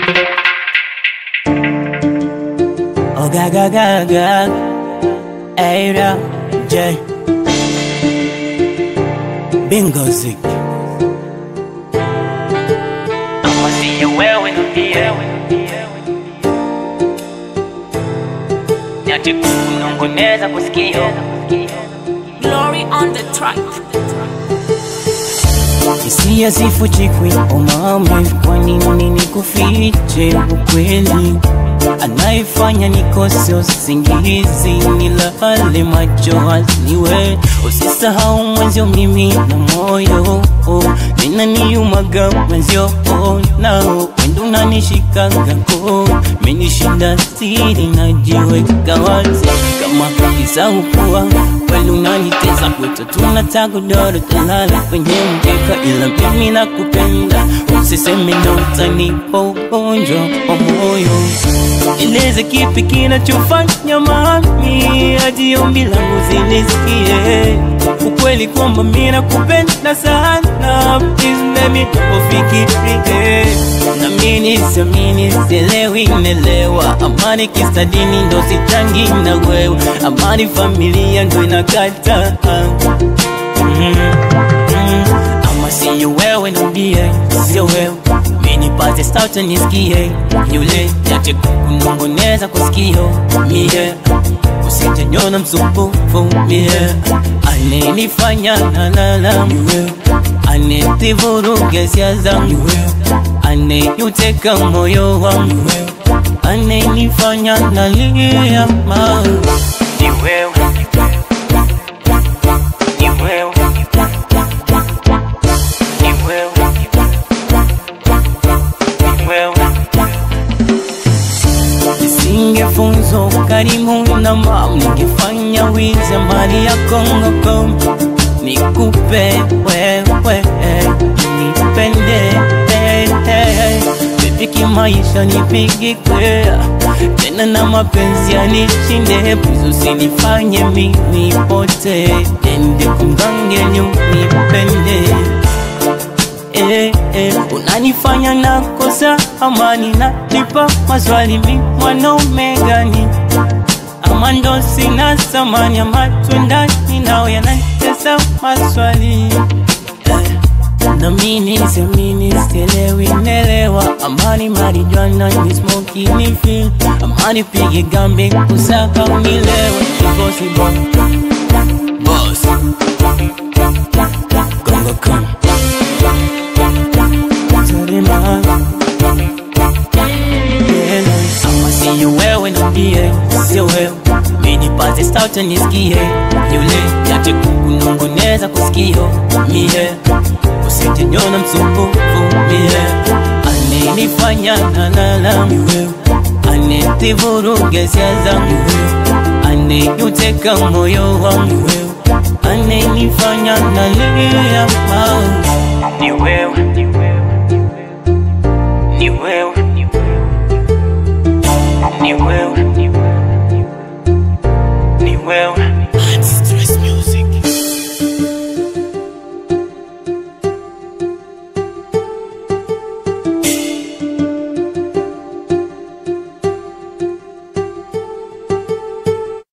Oh ga ga ga ga Ada J Bingo Zik I'ma see you wewe nambie Nyati kunongoneza kusikio Glory on the track. Hisia zifuchikwi umame, kwa nini nikufiche ukweli? Anayefanya nikose usingizi, nilale macho hasiwe. Usisahau mwenzio, mimi na moyo oh, ninaniumaga mwenzio oh, nao wendo unanishikaga ko menishinda siri, najiweka wazi kama kisaukuwa kweli unanitesa kwetu, tunataka godoro tulala kwenye mkeka, ila mimi nakupenda, usiseme ndo utanipa ugonjwa wa moyo. Eleze kipi kinachofanya mami hadi ombi langu zilisikie ukweli kwamba mimi nakupenda sana, please let me ufikirie na mimi siamini, sielewi, nelewa amani kisadini ndo sitangi na wewe, amani familia ndo inakata mm, mm. ama siyo wewe nambie, sio wewe minipate sauti nisikie, yule yate kunongoneza kusikio mie usijanyona msumbufu mie anenifanya nalala mie anetivuruga hisia zangu aneyuteka moyo wangu anenifanya nalia ma ni wewe ni wewe ni wewe ni wewe Nisingefunzwa ukarimu na mam, ningefanya wizi mali ya Kongo nikupe wewe, nipende vipi kimaisha, nipige kwea tena na mapenzi yanishinde, please usinifanye mimi pote, ende kumgange nipende eh, eh, unanifanya nakosa amani, nanipa maswali mi mwanaume gani? Ama ndo sina thamani, ama twendani nao yanatesa maswali eh, na mimi siamini, sielewi, nelewa amani marijwana ni smoky ni feel amani pige gambe kusaka unilewe impossible boss gongo come Zarima ama siyo wewe nambie, sio wewe minipate sauti nisikie, yule yate kunongoneza kusikio mie usijanyona msumbufu mie anenifanya nalala mie anetivuruga hisia zangu aneyuteka moyo wangu anenifanya nalia ma ni wewe